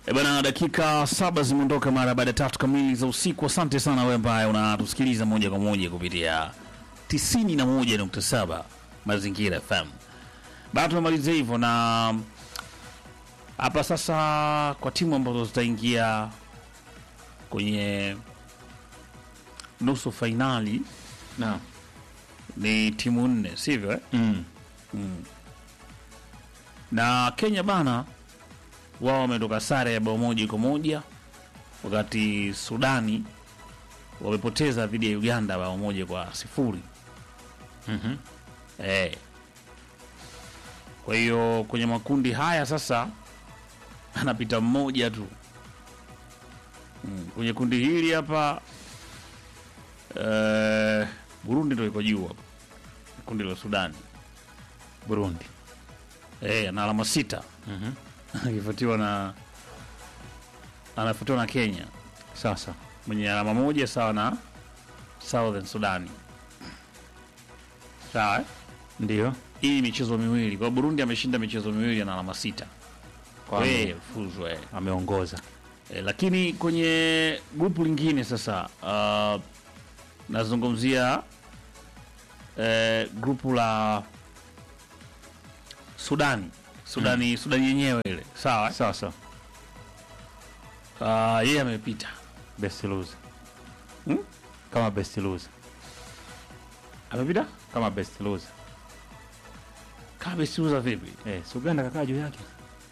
E bana, dakika saba zimeondoka mara baada ya tatu kamili za usiku. Asante sana wewe ambaye unatusikiliza moja kwa moja kupitia 91.7 Mazingira FM. Baada tumemaliza hivyo, na hapa sasa kwa timu ambazo zitaingia kwenye nusu fainali Naam. ni timu nne, sivyo eh? Mm. na Kenya bana, wao wametoka sare ya bao moja kwa moja, wakati Sudani wamepoteza dhidi ya Uganda bao moja kwa sifuri. Mhm. Eh. Kwa hiyo kwenye makundi haya sasa anapita mmoja tu mm. Kwenye kundi hili hapa eh, Burundi ndio iko juu hapa, kundi la Sudani Burundi. eh, ana alama sita Mhm. akifuatiwa na anafuatiwa na Kenya Sasa. mwenye alama moja sawa na Southern Sudani. Sawa eh? Ndio. Hii ni michezo miwili kwa Burundi ameshinda michezo miwili ana alama sita. Kwa Eh, fuzu eh. ameongoza. Eh, lakini kwenye grupu lingine sasa uh, nazungumzia eh, grupu la Sudani Sudani Sudani yenyewe ile sawa eh? Sasa. uh, yeye amepita Best loser. Hmm? Kama best loser. amepita Kama best loser. kama besiuza vipi Eh, si Uganda kakaa juu yake.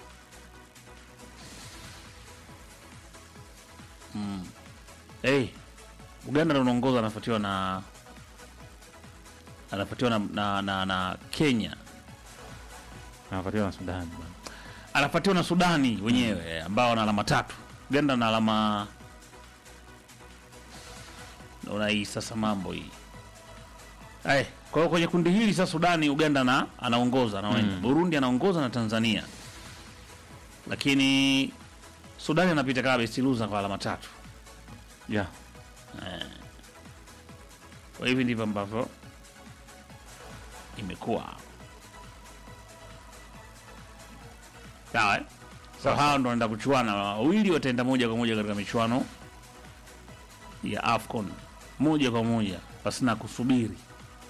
hey, Uganda ndo unaongoza anafuatiwa na anafuatiwa na, na, na, na Kenya Anafuatiwa na Sudan bwana. anafuatiwa na Sudani wenyewe ambao wana alama tatu. Uganda na alama naona hii sasa mambo hii Ay, kwa hiyo kwenye kundi hili sasa Sudani Uganda na anaongoza na Mm. Burundi anaongoza na Tanzania, lakini Sudani anapita kama best loser kwa alama tatu. Yeah. Kwa hivi ndivyo ambavyo imekuwa sawa. eh? Kwa Sawa. hao ndo wanaenda kuchuana, wawili wataenda moja kwa moja katika michuano ya AFCON moja kwa moja pasina kusubiri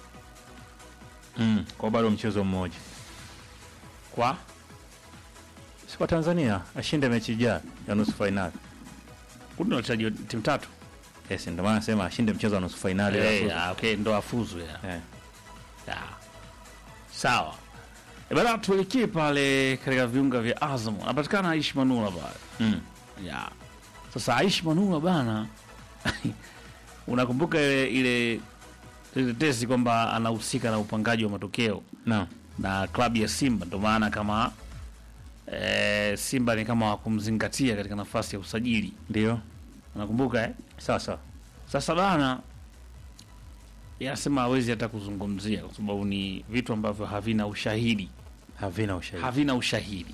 Mm. Kwa bado mchezo mmoja. kwa Si kwa Tanzania ashinde mechi ijayo ya nusu fainali. kundi la wachezaji timu tatu. Yes, ndio maana nasema ashinde mchezo wa nusu fainali. Eh, ya ah, okay, ndo afuzu ya. Eh. Ya. Sawa. E bana, tuelekee pale katika viunga vya Azam. Anapatikana Aishi Manula pale. Mm. Ya. Sasa Aishi Manula bana, unakumbuka ile ile tetesi kwamba anahusika na upangaji wa matokeo Naam. na klabu ya Simba, ndio maana kama e, Simba ni kama wakumzingatia katika nafasi ya usajili, Ndio. unakumbuka eh? Sasa. Sasa bana, yanasema hawezi hata kuzungumzia kwa sababu ni vitu ambavyo havina ushahidi, Havina ushahidi. havina ushahidi.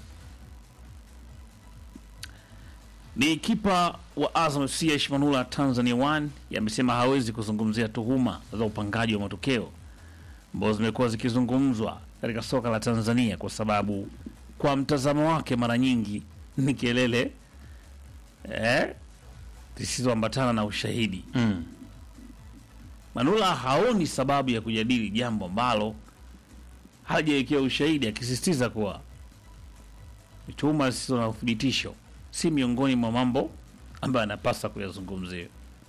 Ni kipa wa Azam FC Aishi Manula Tanzania One yamesema hawezi kuzungumzia tuhuma za upangaji wa matokeo ambazo zimekuwa zikizungumzwa katika soka la Tanzania kwa sababu kwa mtazamo wake mara nyingi ni kelele eh, zisizoambatana na ushahidi. Mm. Manula haoni sababu ya kujadili jambo ambalo hajawekewa ushahidi, akisisitiza kuwa tuhuma zisizo na uthibitisho si miongoni mwa mambo ambayo anapaswa kuyazungumzia.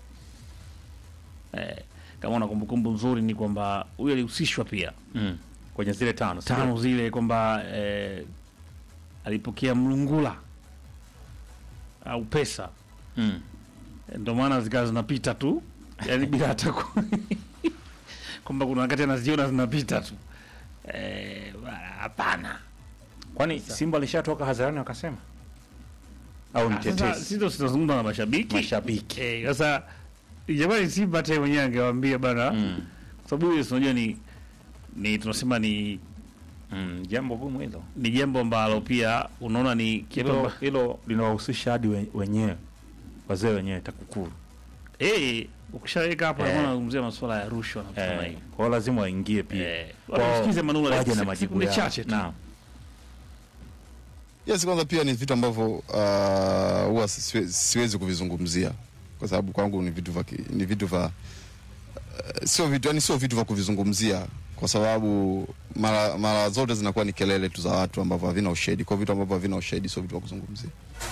Eh, kama una kumbukumbu nzuri ni kwamba huyu alihusishwa pia Mm. Kwenye zile tano. si tano zile kwamba eh, alipokea mlungula au pesa Mm. ndio maana zikawa zinapita tu yani bila hata ku- kwamba kuna wakati anaziona zinapita tu Eh, bana, hapana Kwani Simba alishatoka hadharani wakasema? Au ni Ah, sasa tetesi? sisi ndo tunazungumza na mashabiki Mashabiki. Eh, sasa jamani Simba hata yeye mwenyewe angewaambia bana Mm. kwa sababu hiyo unajua ni ni tunasema ni Mm. Jambo gumu hilo. ni jambo ambalo pia unaona ni kitu Hilo amba- hilo linawahusisha hadi we- wenyewe. Wazee wenyewe TAKUKURU. eh ukishaweka hapo Eh. unaona unazungumzia masuala ya rushwa na vitu kama Eh, hivyo kwa hiyo lazima waingie pia. eh Wao wasikize Manula waje na sekunde majibu yao. chache tu Naam. Yes, kwanza pia ni vitu ambavyo uh, huwa siwe- siwezi kuvizungumzia kwa sababu kwangu ni vitu vya ki- ni vitu vya uh, sio vitu yani sio vitu vya kuvizungumzia kwa sababu mara, mara zote zinakuwa ni kelele tu za watu ambavyo havina ushahidi. Kwa vitu ambavyo havina ushahidi sio vitu vya kuzungumzia.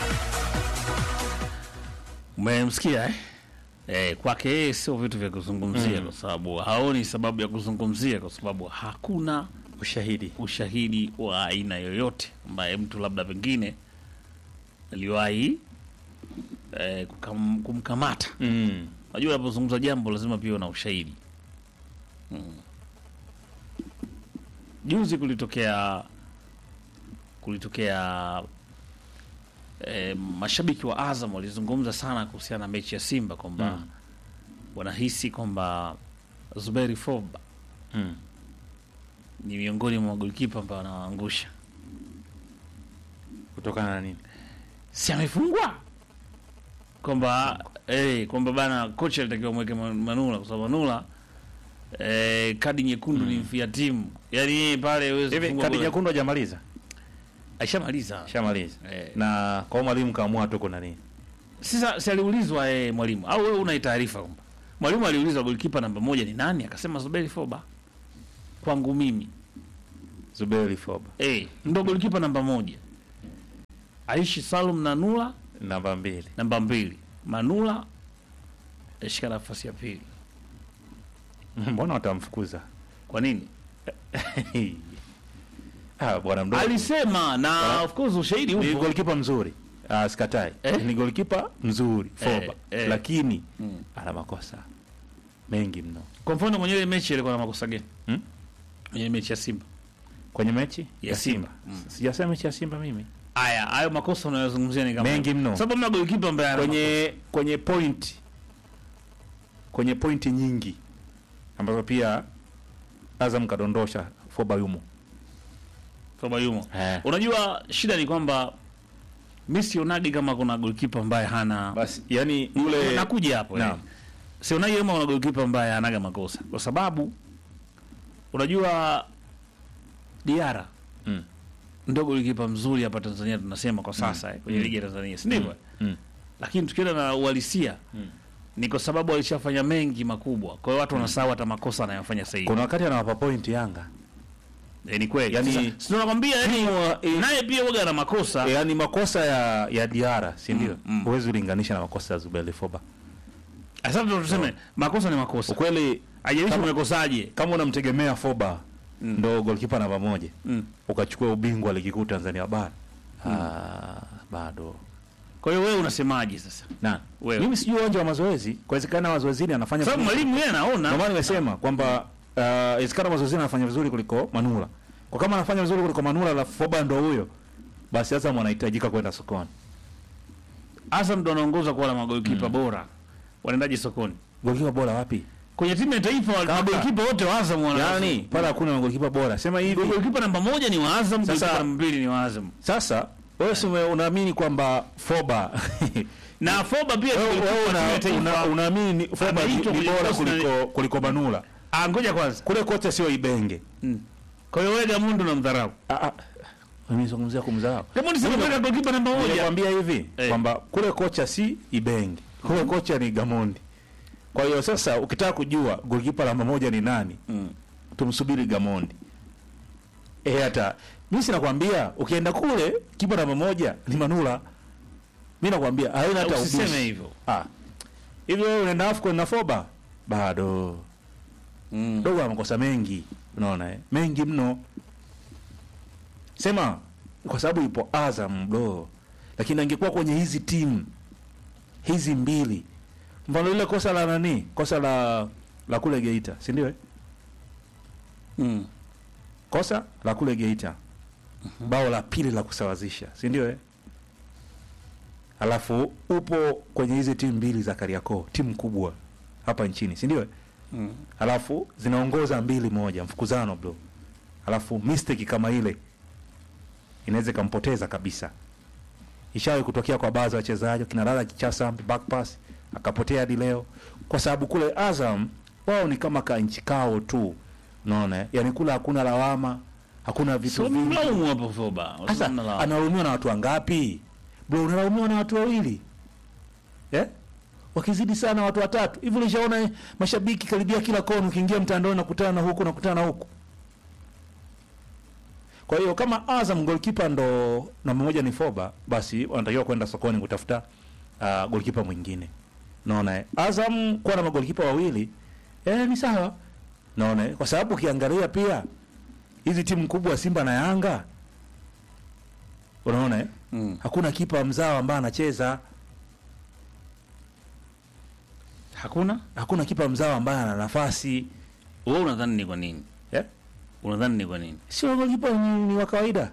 Umemsikia eh? Eh, kwake yeye sio vitu vya kuzungumzia Mm. kwa sababu haoni sababu ya kuzungumzia kwa sababu hakuna Ushahidi. ushahidi wa aina yoyote ambaye mtu labda pengine aliwahi eh, kukam, kumkamata. Mm. Unajua, unapozungumza jambo lazima pia una ushahidi mm. Juzi kulitokea kulitokea eh, mashabiki wa Azam walizungumza sana kuhusiana na mechi ya Simba kwamba Mm. wanahisi kwamba Zuberi Foba Mm. ni miongoni mwa magolikipa ambao wanawaangusha. Kutokana na nini? si amefungwa kwamba eh, kwamba bana kocha alitakiwa mweke Ma- Manula kwa sababu Manula eh, kadi nyekundu ni mfia timu, yaani yeye pale hawezi Hivi kufungwa kadi goli. nyekundu hajamaliza? Ashamaliza Shamaliza. eh. Na kwa hiyo mwalimu kaamua tu kuna nini? Sasa si aliulizwa eh, mwalimu au wewe una taarifa kwamba mwalimu aliulizwa golikipa namba moja ni nani? Akasema Zuberi Foba. Kwangu mimi Zuberi Foba. eh, ndo golikipa namba moja. Aishi Salum Nanula Namba mbili. namba mbili, Manula ashika nafasi ya pili. Mbona watamfukuza? Kwa nini? ah, bwana mdogo. alisema na Bwana- of course ushahidi ni upo golikipa mzuri. Ah, sikatai. Eh? Ni golikipa mzuri Foba. Eh, eh. Lakini Mm. ana makosa mengi mno. kwa mfano kwenye ile mechi ilikuwa na makosa gani Hmm? kwenye mechi ya Simba Kwenye mechi Ya Simba. Sijasema mechi ya Simba mimi. haya hayo makosa unayozungumzia ni kama Mengi mno. sababu mna golikipa ambaye ana kwenye kwenye point kwenye pointi nyingi ambazo pia Azam kadondosha Foba yumo. Foba yumo Eh. unajua shida ni kwamba mi sionagi kama kuna golikipa ambaye hana Basi yani yule nakuja hapo Naam. eh. sionagi kama kuna golikipa ambaye hanaga makosa kwa sababu unajua Diara Mm. ndo golikipa mzuri hapa Tanzania tunasema kwa sasa eh, kwenye Mm. ligi ya Tanzania si ndivyo Mm. lakini tukienda na uhalisia Mm. ni kwa sababu alishafanya mengi makubwa, kwa hiyo watu wanasahau hata makosa anayofanya sasa hivi. Kuna wakati anawapa point Yanga. E, ni kweli Yani- yani, tunakwambia yani, eh, naye pia waga na makosa Yaani makosa ya ya Diara, si ndio? Mm, mm. Huwezi ulinganisha na makosa ya Zubeli Foba. sasa ndo tuseme makosa ni makosa, Ukweli hajalishi Kama- umekosaje. kama unamtegemea Foba Mm. ndo goalkeeper namba moja Mm. ukachukua ubingwa wa ligi kuu Tanzania bara. Ah, bado. Kwa hiyo wewe unasemaje sasa? Na Wewe. mimi sijui uwanja wa mazoezi, kwawezekana mazoezini anafanya Sababu vizuri. mwalimu yeye Ndio anaona maana nimesema kwamba uh, inawezekana mazoezini anafanya vizuri kuliko Manula. Kwa kama anafanya vizuri kuliko Manula alafu Foba ndo huyo, basi Azam anahitajika kwenda sokoni. Azam ndo anaongoza kuwa na magolikipa bora, wanaendaje sokoni? Golikipa bora wapi? Kwenye timu ya taifa Kaka. magolikipa wote wa Azam wana Yaani pale hakuna golikipa bora. Sema hivi. golikipa namba moja ni wa Azam, Sasa- golikipa namba mbili ni wa Azam Sasa wewe si ume- unaamini kwamba Foba na Foba pia wewe golikipa wewe wa timu ya una- taifa. una- unaamini ni- Foba ni Ameitwa ni kwenye bora kikosi na- kuliko kuliko Manula. Ah, ngoja kwanza. Kule kocha sio Ibenge. Mm. Kwa hiyo wewe Gamundu unamdharau. Ah ah. Mimi nazungumzia kumdharau. Gamundu si kumweka golikipa namba moja. Nilikwambia hivi Eh. kwamba kule kocha si Ibenge, kule kocha ni Gamondi. Kwa hiyo sasa ukitaka kujua golikipa namba moja ni nani, Mm. tumsubiri Gamondi. Eh, hata mimi sinakwambia ukienda kule kipa namba moja ni Manula. Mimi nakwambia haina hata Usiseme ubishi. hivyo. Ah. Hivi wewe unaenda AFCON na Foba? Bado. Mm. Dogo ana makosa mengi, unaona eh? Mengi mno. Sema kwa sababu ipo Azam do. Lakini angekuwa kwenye hizi timu hizi mbili. Mfano ile kosa la nani? Kosa la la kule Geita, si ndio? eh? Mm. Kosa la kule Geita. Bao la pili la kusawazisha, si ndio eh? Alafu upo kwenye hizi timu mbili za Kariakoo, timu kubwa hapa nchini, si ndio? eh? Mm. alafu zinaongoza mbili moja mfukuzano bro alafu mistake kama ile inaweza ikampoteza kabisa ishawahi kutokea kwa baadhi ya wachezaji kina Lala Kichasa back pass akapotea hadi leo kwa sababu kule Azam wao ni kama ka nchi kao tu unaona eh? yani kule hakuna lawama hakuna vitu Sio vingi. mlaumu hapo Foba. Sasa analaumiwa na watu wangapi? Bro, unalaumiwa na watu wawili eh? Wakizidi sana watu watatu hivi. Ulishaona eh, mashabiki karibia kila kona, ukiingia mtandaoni nakutana na huku nakutana na huku. Kwa hiyo kama Azam goalkeeper ndo namba moja ni Foba, basi wanatakiwa kwenda sokoni kutafuta uh, goalkeeper mwingine. Naona eh, Azam kuwa na magolikipa wawili eh, ni sawa. Naona eh, kwa sababu ukiangalia pia hizi timu kubwa Simba na Yanga unaona eh? Mm. hakuna kipa mzao ambaye anacheza, Hakuna? hakuna kipa mzao ambaye ana nafasi Wewe unadhani ni kwa nini? eh? Unadhani ni kwa nini? Sio golikipa ni, ni wa kawaida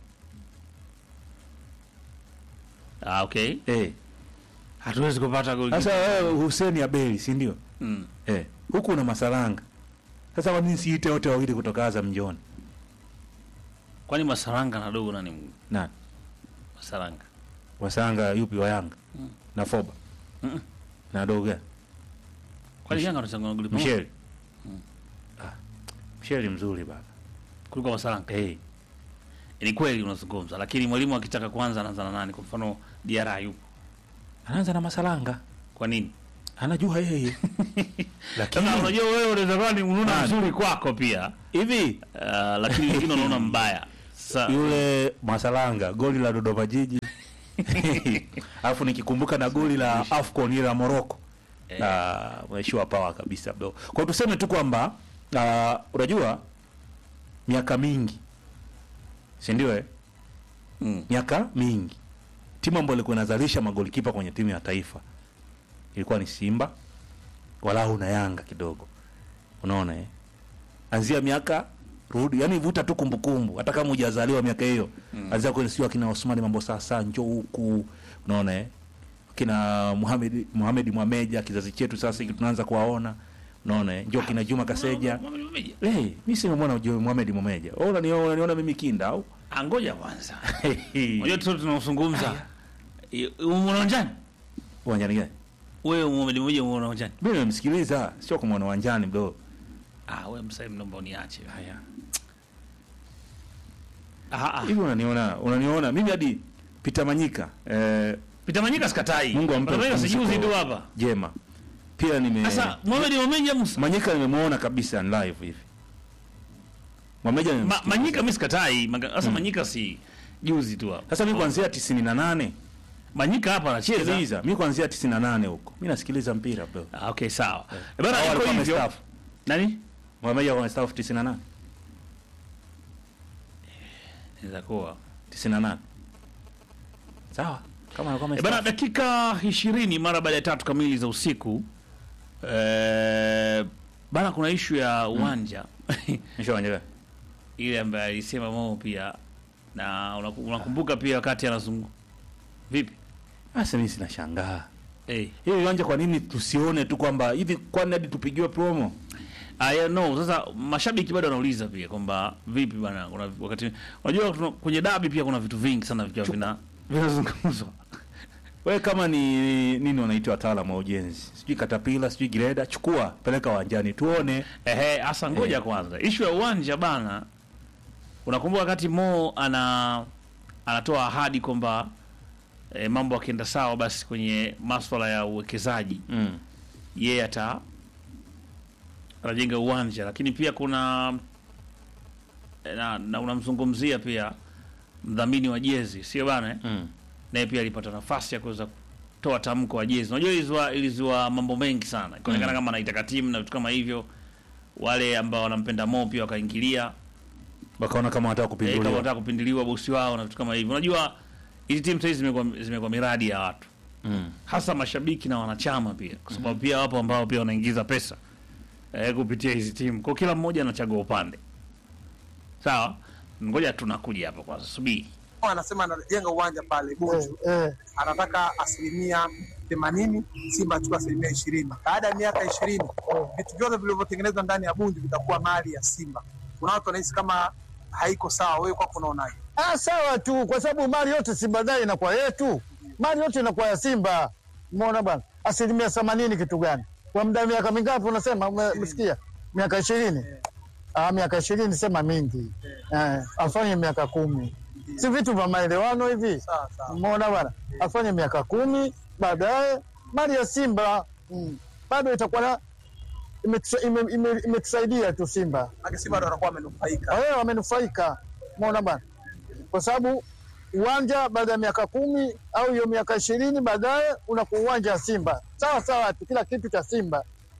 Ah, okay. eh. Hatuwezi kupata goli. Sasa wewe Hussein Abeli, si ndio? Mm. Eh, huku una Masalanga. Sasa kwa nini siite wote wawili kutoka Azam John? Kwani Masaranga na dogo nani? Na Masaranga. Wasanga yupi wa Yanga? Mm. Na Foba. Mm. Na Doga. Kwani Yanga wanachanga goli pamoja Michel. Ah, Michel mzuri baba. kuliko Masaranga? Eh, Ni kweli unazungumza, lakini mwalimu akitaka kwanza anaanza na nani? Kwa mfano Diarra yupo. anaanza na Masalanga. Kwa nini? Anajua yeye. Lakini Sasa unajua wewe unaweza kuwa ni unaona Nani? mzuri kwako pia. hivi Uh, lakini wengine unaona mbaya. Sa yule Masalanga goli la Dodoma Jiji alafu nikikumbuka na goli la Afcon ile la Morocco Eh. na mheshimiwa pawa kabisa bro. Kwa hiyo tuseme tu kwamba ah, unajua miaka mingi si ndio eh? mm. miaka mingi timu ambayo ilikuwa inazalisha magolikipa kwenye timu ya taifa ilikuwa ni Simba walau na Yanga kidogo, unaona eh? Anzia miaka rudi, yani vuta tu kumbukumbu, hata kama hujazaliwa miaka hiyo mm. Anzia kwenye sio akina Osmani mambo sasa njoo huku, unaona eh? kina Muhammad Muhammad Mwameja kizazi chetu sasa hiki tunaanza kuwaona, unaona eh? Njoo kina Juma Kaseja Eh, hey, mimi simemwona Joe Mohamed Mwameja. Wewe unaniona unaniona mimi kinda au? Ah, ngoja kwanza. Unajua tu tunazungumza. Umeona uwanjani? Uwanjani gani? Wewe Muhammad mmoja umeona uwanjani? Mimi nimemsikiliza, sio kumwona uwanjani bro. Ah, wewe msai naomba uniache. Haya. Ah ah. Hivi unaniona, unaniona mimi hadi Peter Manyika eh, Peter Manyika sikatai. Mungu ampe Peter Manyika pumziko sijuzi tu hapa. jema. Pia nime Sasa Mohamed Momeja Musa. Manyika nimemuona kabisa live hivi. Mwameja Ma, nimemsikia. Manyika mimi sikatai. Maga- Sasa Manyika si juzi tu hapa. Sasa mimi kuanzia 98 Manyika hapa anacheza. sikiliza, mimi kuanzia 98 huko. Mimi nasikiliza mpira bro. Ah, okay, sawa. Eh, Hao Bana iko walikuwa hivyo. wamestaafu. Nani? Mwameja kwa staff 98. Inaweza kuwa. 98. Sawa. Kama alikuwa E bana, amestaafu. dakika ishirini mara baada ya tatu kamili za usiku e, bana, kuna ishu ya uwanja Nishawanjeka. ile ambaye alisema Mo pia na unaku- unakumbuka pia wakati anazungu vipi Sasa mimi sinashangaa. hey. Hiyo uwanja kwa nini tusione tu kwamba hivi kwani hadi tupigiwe promo? Aya, no, sasa mashabiki bado wanauliza pia kwamba vipi bana, kuna wakati unajua tuna- kwenye dabi pia kuna vitu vingi sana vikiwa vina vinazungumzwa Wewe kama ni nini wanaitwa wataalamu wa ujenzi, sijui katapila, sijui greda, chukua peleka uwanjani tuone. Ehe, asa ngoja Eh. kwanza. Ishu ya uwanja bana. Unakumbuka wakati Mo ana anatoa ahadi kwamba e, mambo akienda sawa basi kwenye maswala ya uwekezaji Mm. yeye ata anajenga uwanja, lakini pia kuna na, na unamzungumzia pia mdhamini wa jezi, sio bana eh? Mm. naye pia alipata nafasi ya kuweza kutoa tamko wa jezi. Unajua ilizua, ilizua mambo mengi sana, ikaonekana Mm. kama anaitaka timu na vitu kama hivyo. Wale ambao wanampenda Mo pia wakaingilia Wakaona kama wanataka eh, kama kupinduliwa. wanataka kupindiliwa bosi wao na vitu kama hivyo. Unajua hizi timu sasa zimekuwa zimekuwa miradi ya watu, Mm. hasa mashabiki na wanachama pia, kwa sababu pia wapo ambao pia wanaingiza pesa eh, kupitia hizi timu, kwa kila mmoja anachagua upande. Sawa, ngoja tunakuja hapa kwanza, subiri anasema anajenga uwanja pale Bunju, Eh, eh. anataka asilimia themanini, Simba achukua asilimia ishirini. Baada ya miaka ishirini vitu vyote vilivyotengenezwa ndani ya Bunju vitakuwa mali ya Simba. Kuna watu wanahisi kama haiko sawa, wewe kwako unaonaje? Ah, sawa tu, kwa sababu mali yote Simba dai inakuwa yetu, mali yote inakuwa ya Simba. Umeona bwana, asilimia themanini kitu gani? Kwa muda wa miaka mingapi unasema? Ume- Umesikia miaka ishirini? Ah, miaka ishirini sema mingi eh, afanye miaka kumi, si vitu vya maelewano hivi? Sawa sawa. Umeona bwana, afanye miaka kumi, baadaye mali ya Simba mm, bado itakuwa na imetusa- ime- ime- imetusaidia tu Simba Maana Simba ndo wanakuwa wamenufaika. wewe wamenufaika, umeona bwana, kwa sababu uwanja baada ya miaka kumi au hiyo miaka ishirini baadaye unakuwa uwanja wa Simba sawa sawa tu, kila kitu cha Simba.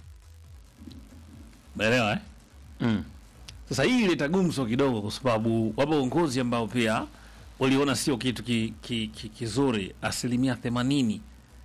Umeelewa eh? Mm. Sasa hii ileta gumzo kidogo, kwa sababu wapo uongozi ambao pia waliona sio kitu ki, ki, ki, kizuri asilimia themanini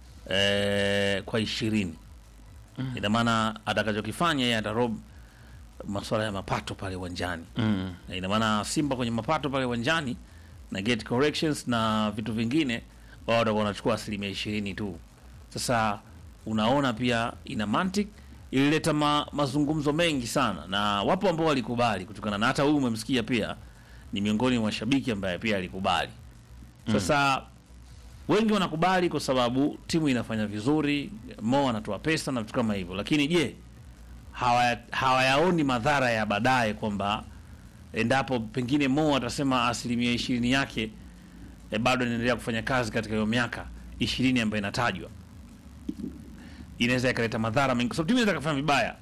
eh, kwa ishirini mm. Ina maana atakachokifanya yeye atarob masuala ya mapato pale uwanjani Mm. Na ina maana Simba kwenye mapato pale uwanjani na gate corrections na vitu vingine, wao watakuwa wanachukua asilimia ishirini tu. Sasa unaona pia ina mantic, ilileta ma, mazungumzo mengi sana, na wapo ambao walikubali kutokana na hata huyu umemsikia pia ni miongoni mwa mashabiki ambaye pia alikubali. Sasa wengi wanakubali kwa sababu timu inafanya vizuri, Mo anatoa pesa na vitu kama hivyo, lakini je, hawaya- hawayaoni madhara ya baadaye kwamba endapo pengine Mo atasema asilimia ishirini yake e, bado inaendelea kufanya kazi katika hiyo miaka ishirini ambayo inatajwa, inaweza ikaleta madhara mengi, kwa sababu timu inaweza kufanya vibaya,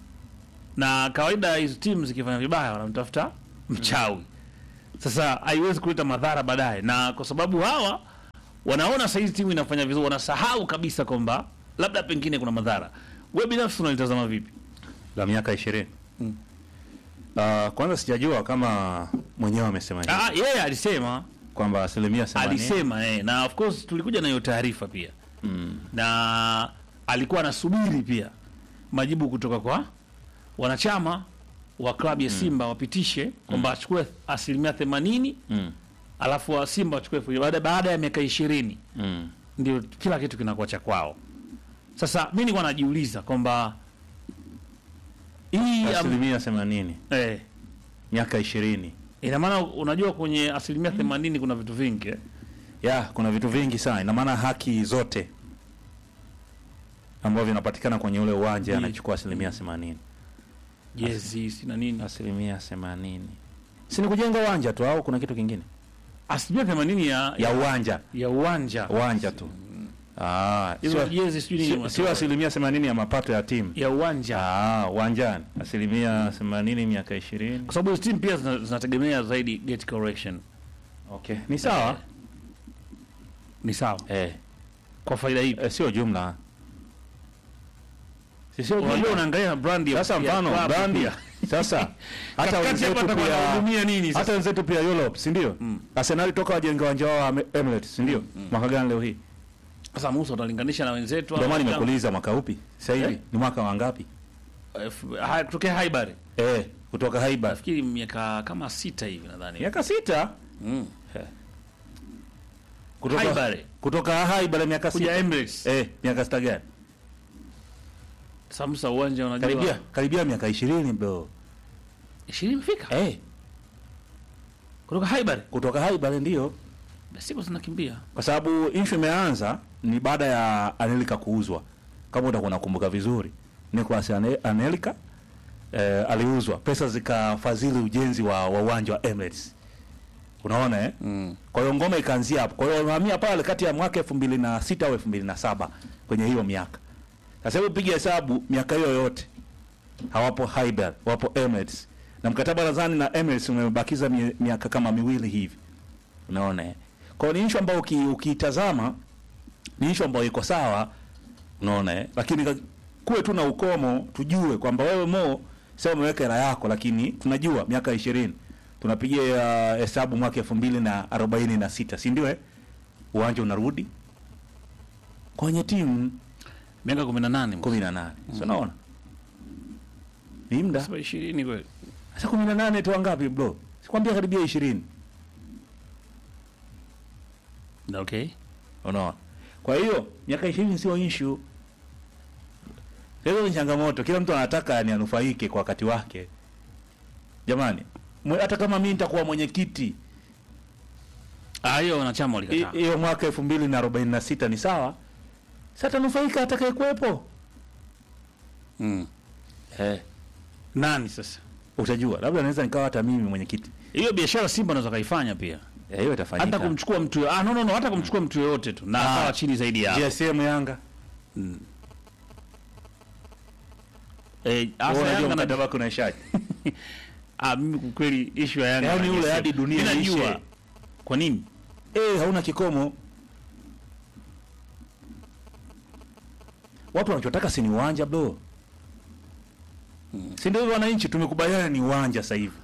na kawaida hizo timu zikifanya vibaya wanamtafuta mchawi. Sasa haiwezi kuleta madhara baadaye, na kwa sababu hawa wanaona saizi timu inafanya vizuri, wanasahau kabisa kwamba labda pengine kuna madhara. We binafsi unalitazama vipi? la miaka ishirini Mm. Uh, kwanza sijajua kama mwenyewe amesema hivi Ah, yeye alisema kwamba asilimia themanini alisema eh, na of course tulikuja na hiyo taarifa pia mm. na alikuwa anasubiri pia majibu kutoka kwa wanachama wa klabu ya Simba wapitishe kwamba achukue asilimia themanini Mm. alafu wa Simba wachukue elfu baada, baada ya miaka ishirini Mm. ndio kila kitu kinakuwa cha kwao. Sasa mi nilikuwa najiuliza kwamba hii am, asilimia themanini eh, miaka ishirini ina maana unajua kwenye asilimia themanini kuna vitu vingi eh? ya kuna vitu vingi sana ina maana haki zote ambavyo vinapatikana kwenye ule uwanja Ndiyo. anachukua asilimia themanini jezi sina nini asilimia themanini si ni kujenga uwanja tu au kuna kitu kingine asilimia themanini ya, ya uwanja ya uwanja uwanja tu Ah, hizo sio- jezi sijui nini sio- unatoa. sio asilimia themanini ya mapato ya timu ya uwanja Ah, uwanjani asilimia themanini miaka ishirini kwa sababu hizo timu pia zina- zinategemea zaidi gate correction okay. ni sawa ni sawa eh. kwa faida hii Eh, sio jumla Si sio unajua jumla unaangalia brand ya sasa ya mfano klabu brandi pia. sasa hata Katikati wenzetu hapa atakuwa pia anahudumia nini sasa? hata wenzetu pia Europe si ndio Mm. Arsenal toka wajenge uwanja wao wa Emirates si ndio mwaka gani leo hii sasa Musa utalinganisha na wenzetu ndio maana hao? nimekuuliza mwaka upi sasa hivi Eh? ni mwaka wa ngapi Eh, ha- kutokea Haibari eh kutoka Haiba nafikiri miaka kama sita hivi nadhani miaka sita mm. kutoka Haibari kutoka Haiba miaka kuja sita Emirates eh miaka sita gani Samsa uwanja unajua karibia karibia miaka 20 bro 20 imefika eh kutoka Haibari kutoka Haiba ndio siku zinakimbia kwa sababu issue imeanza ni baada ya Anelika kuuzwa. Kama utakuwa unakumbuka vizuri, Nicolas Ane- Anelika eh, aliuzwa, pesa zikafadhili ujenzi wa wa uwanja wa Emirates. Unaona eh? mm. Kwa hiyo ngoma ikaanzia hapo. Kwa hiyo wamehamia pale kati ya mwaka 2006 au 2007 kwenye hiyo miaka. Sasa hebu piga hesabu miaka hiyo yote. Hawapo Hyber, wapo Emirates. Na mkataba nadhani na Emirates umebakiza mi- miaka kama miwili hivi. Unaona eh? Kwa hiyo ni issue ambayo uki- ukiitazama ni issue ambayo iko sawa. Unaona eh? Lakini ka- kuwe tu na ukomo tujue kwamba wewe Mo sasa umeweka hela yako lakini tunajua miaka 20 tunapigia uh, hesabu mwaka 2046 si ndio eh? Uwanja unarudi kwenye timu miaka 18 18. So unaona? Ni muda. Sasa 20 kweli Sasa 18 tu ngapi bro? Sikwambia karibia 20. okay Unaona? Kwa hiyo miaka 20 sio issue. Hizo ni changamoto. Kila mtu anataka yani anufaike kwa wakati wake. Jamani, mwe- hata kama mimi nitakuwa mwenyekiti ah hiyo wanachama hi- walikataa hiyo mwaka 2046 ni sawa. Sasa tanufaika atakayekuwepo. mm. Eh. nani sasa utajua labda naweza nikawa hata mimi mwenyekiti hiyo biashara Simba anaweza kaifanya pia Eh, hiyo itafanyika hata kumchukua mtu ah, no, no, no, hata kumchukua mtu yoyote tu na Ah. akawa chini zaidi ya GSM Yanga eh, hasa Wewe unajua Yanga na mkataba wako unaishaje ah, mimi kwa kweli issue ya Yanga Yaani na ule GSM. hadi dunia Mimi najua iishe. kwa nini eh hauna kikomo watu wanachotaka si ni uwanja bro si ndio hivyo wananchi tumekubaliana ni uwanja sasa hivi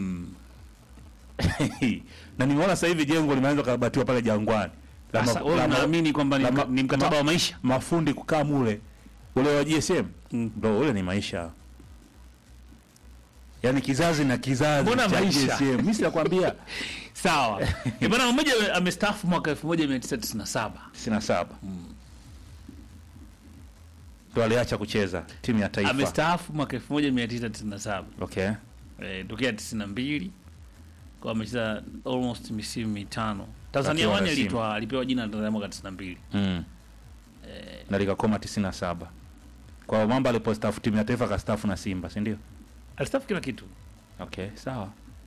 na nimeona sasa hivi jengo limeanza kukarabatiwa pale Jangwani La sasa ma- wewe la ma- unaamini kwamba ni, la mka- ma- ni mkataba ma- wa maisha mafundi kukaa mule ule wa GSM Mm. bro ule ni maisha yaani kizazi na kizazi Mbona cha maisha? GSM mimi sinakwambia sawa Eh, bwana mmoja ame- amestaafu mwaka 1997 97 ndo aliacha kucheza timu ya taifa amestaafu mwaka 1997 okay eh, tokea 92 kwa amecheza almost misimu mitano Tanzania Akiwa wani na Simba. alitwa alipewa jina la Tanzania mwaka 92 mm. na likakoma 97 kwa mambo alipostaafu timu ya taifa akastaafu na Simba si ndio alistaafu kila kitu okay sawa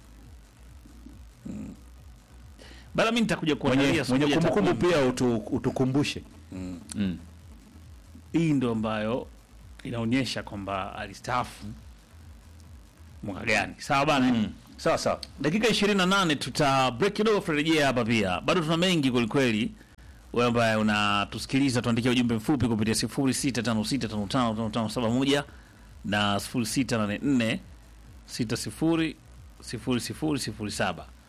bala mimi nitakuja mwenye, kuangalia siku mwenye moja kumbukumbu takwimu. pia utu, utukumbushe Mm. mm. hii ndo ambayo inaonyesha kwamba alistaafu mwaka gani sawa bana Mm. sawa sawa dakika 28 tuta break kidogo turejea hapa pia bado tuna mengi kwelikweli wewe ambaye unatusikiliza tuandikia ujumbe mfupi kupitia 0656555571 na 0684 60 0007